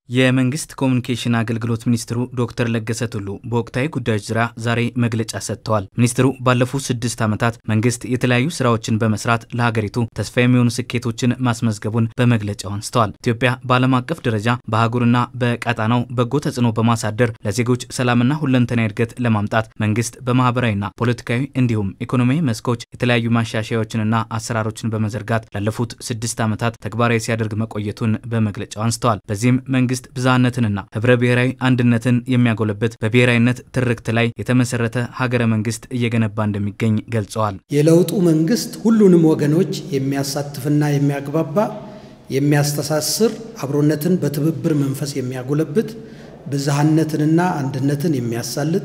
የመንግስት ኮሚኒኬሽን አገልግሎት ሚኒስትሩ ዶክተር ለገሰ ቱሉ በወቅታዊ ጉዳዮች ዙሪያ ዛሬ መግለጫ ሰጥተዋል። ሚኒስትሩ ባለፉት ስድስት ዓመታት መንግስት የተለያዩ ስራዎችን በመስራት ለሀገሪቱ ተስፋ የሚሆኑ ስኬቶችን ማስመዝገቡን በመግለጫው አንስተዋል። ኢትዮጵያ በዓለም አቀፍ ደረጃ በአህጉርና በቀጣናው በጎ ተጽዕኖ በማሳደር ለዜጎች ሰላምና ሁለንተናዊ እድገት ለማምጣት መንግስት በማህበራዊና ፖለቲካዊ እንዲሁም ኢኮኖሚያዊ መስኮች የተለያዩ ማሻሻያዎችንና አሰራሮችን በመዘርጋት ላለፉት ስድስት ዓመታት ተግባራዊ ሲያደርግ መቆየቱን በመግለጫው አንስተዋል። በዚህም መንግስት ብዝሃነትንና ህብረ ብሔራዊ አንድነትን የሚያጎለብት በብሔራዊነት ትርክት ላይ የተመሰረተ ሀገረ መንግስት እየገነባ እንደሚገኝ ገልጸዋል። የለውጡ መንግስት ሁሉንም ወገኖች የሚያሳትፍና የሚያግባባ የሚያስተሳስር፣ አብሮነትን በትብብር መንፈስ የሚያጎለብት፣ ብዝሃነትንና አንድነትን የሚያሳልጥ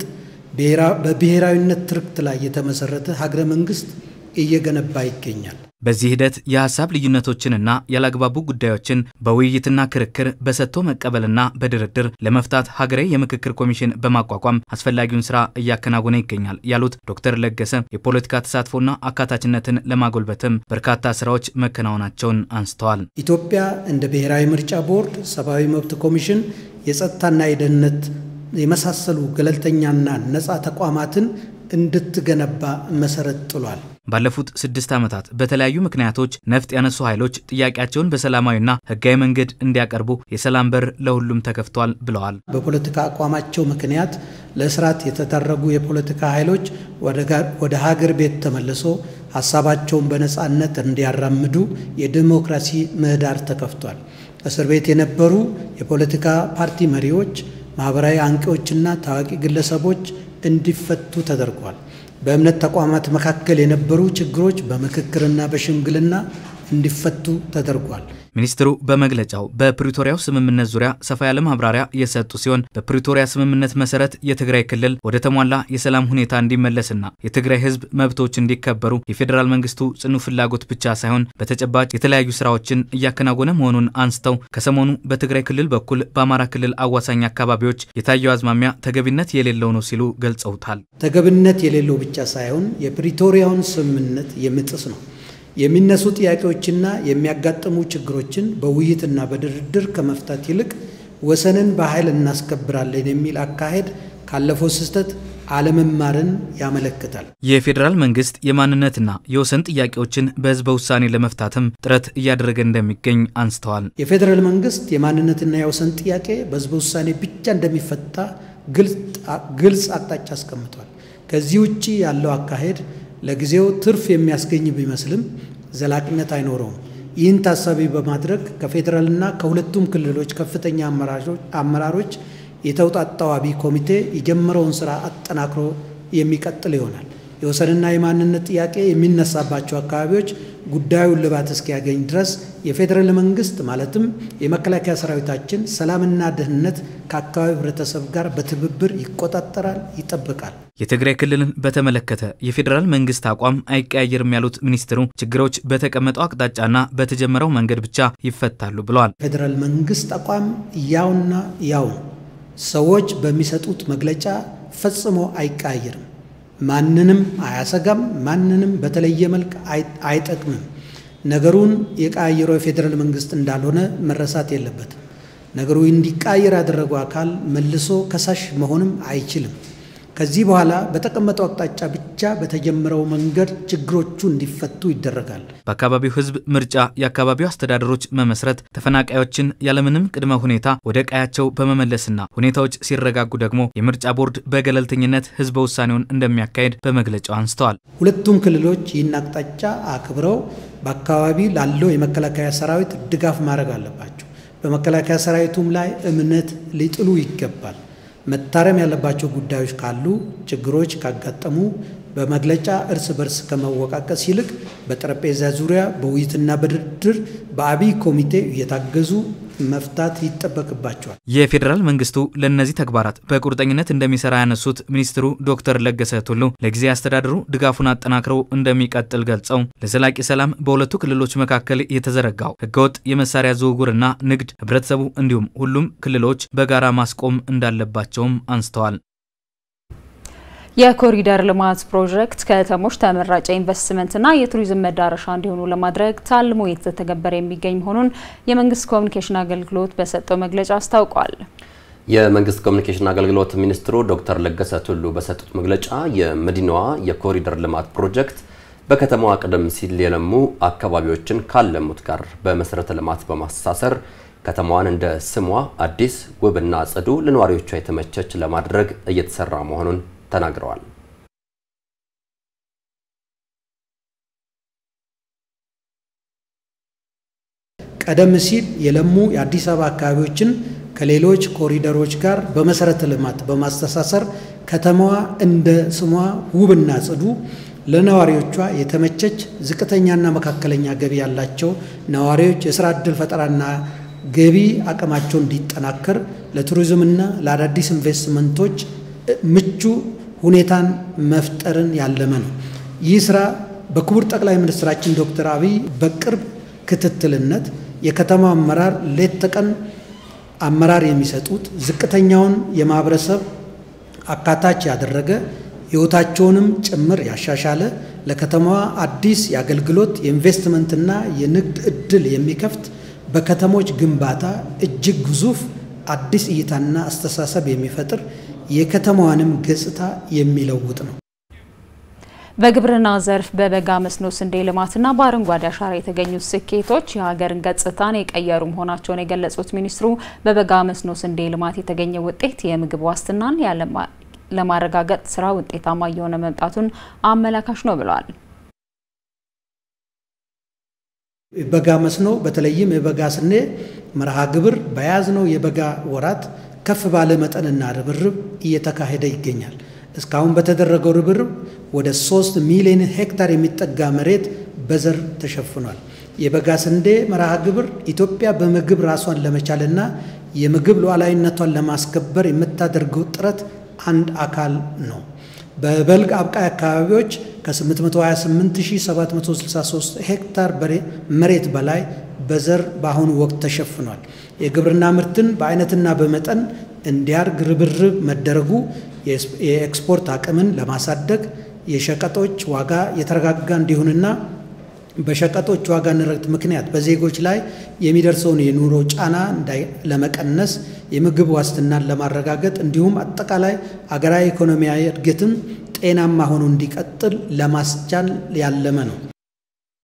በብሔራዊነት ትርክት ላይ የተመሰረተ ሀገረ መንግስት እየገነባ ይገኛል። በዚህ ሂደት የሀሳብ ልዩነቶችንና ያላግባቡ ጉዳዮችን በውይይትና ክርክር በሰጥቶ መቀበልና በድርድር ለመፍታት ሀገራዊ የምክክር ኮሚሽን በማቋቋም አስፈላጊውን ስራ እያከናወነ ይገኛል ያሉት ዶክተር ለገሰ የፖለቲካ ተሳትፎና አካታችነትን ለማጎልበትም በርካታ ስራዎች መከናወናቸውን አንስተዋል። ኢትዮጵያ እንደ ብሔራዊ ምርጫ ቦርድ፣ ሰብአዊ መብት ኮሚሽን፣ የጸጥታና የደህንነት የመሳሰሉ ገለልተኛና ነፃ ተቋማትን እንድትገነባ መሰረት ጥሏል። ባለፉት ስድስት ዓመታት በተለያዩ ምክንያቶች ነፍጥ ያነሱ ኃይሎች ጥያቄያቸውን በሰላማዊና ሕጋዊ መንገድ እንዲያቀርቡ የሰላም በር ለሁሉም ተከፍቷል ብለዋል። በፖለቲካ አቋማቸው ምክንያት ለእስራት የተዳረጉ የፖለቲካ ኃይሎች ወደ ሀገር ቤት ተመልሶ ሀሳባቸውን በነፃነት እንዲያራምዱ የዲሞክራሲ ምህዳር ተከፍቷል። እስር ቤት የነበሩ የፖለቲካ ፓርቲ መሪዎች፣ ማኅበራዊ አንቂዎችና ታዋቂ ግለሰቦች እንዲፈቱ ተደርጓል። በእምነት ተቋማት መካከል የነበሩ ችግሮች በምክክርና በሽምግልና እንዲፈቱ ተደርጓል። ሚኒስትሩ በመግለጫው በፕሪቶሪያው ስምምነት ዙሪያ ሰፋ ያለ ማብራሪያ የሰጡ ሲሆን በፕሪቶሪያ ስምምነት መሰረት የትግራይ ክልል ወደ ተሟላ የሰላም ሁኔታ እንዲመለስና የትግራይ ሕዝብ መብቶች እንዲከበሩ የፌዴራል መንግስቱ ጽኑ ፍላጎት ብቻ ሳይሆን በተጨባጭ የተለያዩ ስራዎችን እያከናወነ መሆኑን አንስተው ከሰሞኑ በትግራይ ክልል በኩል በአማራ ክልል አዋሳኝ አካባቢዎች የታየው አዝማሚያ ተገቢነት የሌለው ነው ሲሉ ገልጸውታል። ተገቢነት የሌለው ብቻ ሳይሆን የፕሪቶሪያውን ስምምነት የሚጥስ ነው። የሚነሱ ጥያቄዎችና የሚያጋጥሙ ችግሮችን በውይይትና በድርድር ከመፍታት ይልቅ ወሰንን በኃይል እናስከብራለን የሚል አካሄድ ካለፈው ስህተት አለመማርን ያመለክታል። የፌዴራል መንግስት የማንነትና የወሰን ጥያቄዎችን በህዝበ ውሳኔ ለመፍታትም ጥረት እያደረገ እንደሚገኝ አንስተዋል። የፌዴራል መንግስት የማንነትና የወሰን ጥያቄ በህዝበ ውሳኔ ብቻ እንደሚፈታ ግልጽ አቅጣጫ አስቀምጧል። ከዚህ ውጭ ያለው አካሄድ ለጊዜው ትርፍ የሚያስገኝ ቢመስልም ዘላቂነት አይኖረውም። ይህን ታሳቢ በማድረግ ከፌዴራልና ከሁለቱም ክልሎች ከፍተኛ አመራሮች የተውጣጣው አብይ ኮሚቴ የጀመረውን ስራ አጠናክሮ የሚቀጥል ይሆናል። የወሰንና የማንነት ጥያቄ የሚነሳባቸው አካባቢዎች ጉዳዩን ልባት እስኪያገኝ ድረስ የፌዴራል መንግስት ማለትም የመከላከያ ሰራዊታችን ሰላምና ደህንነት ከአካባቢው ህብረተሰብ ጋር በትብብር ይቆጣጠራል፣ ይጠብቃል። የትግራይ ክልልን በተመለከተ የፌዴራል መንግስት አቋም አይቀያየርም ያሉት ሚኒስትሩ ችግሮች በተቀመጠው አቅጣጫና በተጀመረው መንገድ ብቻ ይፈታሉ ብለዋል። ፌዴራል መንግስት አቋም ያውና ያው ሰዎች በሚሰጡት መግለጫ ፈጽሞ አይቀያየርም። ማንንም አያሰጋም። ማንንም በተለየ መልክ አይጠቅምም። ነገሩን የቀያየረው የፌዴራል መንግስት እንዳልሆነ መረሳት የለበትም። ነገሩ እንዲቃየር ያደረገው አካል መልሶ ከሳሽ መሆንም አይችልም። ከዚህ በኋላ በተቀመጠው አቅጣጫ ብቻ በተጀመረው መንገድ ችግሮቹ እንዲፈቱ ይደረጋል። በአካባቢው ህዝብ ምርጫ የአካባቢው አስተዳደሮች መመስረት፣ ተፈናቃዮችን ያለምንም ቅድመ ሁኔታ ወደ ቀያቸው በመመለስና ሁኔታዎች ሲረጋጉ ደግሞ የምርጫ ቦርድ በገለልተኝነት ህዝበ ውሳኔውን እንደሚያካሄድ በመግለጫው አንስተዋል። ሁለቱም ክልሎች ይህን አቅጣጫ አክብረው በአካባቢ ላለው የመከላከያ ሰራዊት ድጋፍ ማድረግ አለባቸው። በመከላከያ ሰራዊቱም ላይ እምነት ሊጥሉ ይገባል። መታረም ያለባቸው ጉዳዮች ካሉ፣ ችግሮች ካጋጠሙ በመግለጫ እርስ በርስ ከመወቃቀስ ይልቅ በጠረጴዛ ዙሪያ በውይይትና በድርድር በአብይ ኮሚቴ እየታገዙ መፍታት ይጠበቅባቸዋል። የፌዴራል መንግስቱ ለእነዚህ ተግባራት በቁርጠኝነት እንደሚሰራ ያነሱት ሚኒስትሩ ዶክተር ለገሰ ቱሉ ለጊዜ አስተዳደሩ ድጋፉን አጠናክረው እንደሚቀጥል ገልጸው ለዘላቂ ሰላም በሁለቱ ክልሎች መካከል የተዘረጋው ህገወጥ የመሳሪያ ዝውውርና ንግድ ህብረተሰቡ እንዲሁም ሁሉም ክልሎች በጋራ ማስቆም እንዳለባቸውም አንስተዋል። የኮሪደር ልማት ፕሮጀክት ከተሞች ተመራጭ ኢንቨስትመንትና የቱሪዝም መዳረሻ እንዲሆኑ ለማድረግ ታልሞ እየተተገበረ የሚገኝ መሆኑን የመንግስት ኮሚኒኬሽን አገልግሎት በሰጠው መግለጫ አስታውቋል። የመንግስት ኮሚኒኬሽን አገልግሎት ሚኒስትሩ ዶክተር ለገሰ ቱሉ በሰጡት መግለጫ የመዲናዋ የኮሪደር ልማት ፕሮጀክት በከተማዋ ቀደም ሲል የለሙ አካባቢዎችን ካለሙት ጋር በመሰረተ ልማት በማስተሳሰር ከተማዋን እንደ ስሟ አዲስ ውብና ጽዱ ለነዋሪዎቿ የተመቸች ለማድረግ እየተሰራ መሆኑን ተናግረዋል። ቀደም ሲል የለሙ የአዲስ አበባ አካባቢዎችን ከሌሎች ኮሪደሮች ጋር በመሰረተ ልማት በማስተሳሰር ከተማዋ እንደ ስሟ ውብና ጽዱ ለነዋሪዎቿ የተመቸች ዝቅተኛና መካከለኛ ገቢ ያላቸው ነዋሪዎች የስራ ዕድል ፈጠራና ገቢ አቅማቸው እንዲጠናከር ለቱሪዝምና ለአዳዲስ ኢንቨስትመንቶች ምቹ ሁኔታን መፍጠርን ያለመ ነው። ይህ ስራ በክቡር ጠቅላይ ሚኒስትራችን ዶክተር አብይ በቅርብ ክትትልነት የከተማ አመራር ሌት ተቀን አመራር የሚሰጡት ዝቅተኛውን የማህበረሰብ አካታች ያደረገ ሕይወታቸውንም ጭምር ያሻሻለ ለከተማዋ አዲስ የአገልግሎት የኢንቨስትመንትና የንግድ ዕድል የሚከፍት በከተሞች ግንባታ እጅግ ግዙፍ አዲስ እይታና አስተሳሰብ የሚፈጥር የከተማዋንም ገጽታ የሚለውጥ ነው። በግብርና ዘርፍ በበጋ መስኖ ስንዴ ልማትና በአረንጓዴ አሻራ የተገኙት ስኬቶች የሀገርን ገጽታን የቀየሩ መሆናቸውን የገለጹት ሚኒስትሩ በበጋ መስኖ ስንዴ ልማት የተገኘ ውጤት የምግብ ዋስትናን ለማረጋገጥ ስራ ውጤታማ እየሆነ መምጣቱን አመላካሽ ነው ብለዋል። በጋ መስኖ በተለይም የበጋ ስንዴ መርሃ ግብር በያዝነው የበጋ ወራት ከፍ ባለ መጠንና ርብርብ እየተካሄደ ይገኛል። እስካሁን በተደረገው ርብርብ ወደ ሶስት ሚሊዮን ሄክታር የሚጠጋ መሬት በዘር ተሸፍኗል። የበጋ ስንዴ መርሃ ግብር ኢትዮጵያ በምግብ ራሷን ለመቻልና የምግብ ሉዓላዊነቷን ለማስከበር የምታደርገው ጥረት አንድ አካል ነው። በበልግ አብቃይ አካባቢዎች ከ828763 ሄክታር መሬት በላይ በዘር በአሁኑ ወቅት ተሸፍኗል። የግብርና ምርትን በአይነትና በመጠን እንዲያድግ ርብርብ መደረጉ የኤክስፖርት አቅምን ለማሳደግ የሸቀጦች ዋጋ የተረጋጋ እንዲሆንና በሸቀጦች ዋጋ ንረት ምክንያት በዜጎች ላይ የሚደርሰውን የኑሮ ጫና ለመቀነስ የምግብ ዋስትናን ለማረጋገጥ እንዲሁም አጠቃላይ አገራዊ ኢኮኖሚያዊ እድገትም ጤናማ ሆኖ እንዲቀጥል ለማስቻል ያለመ ነው።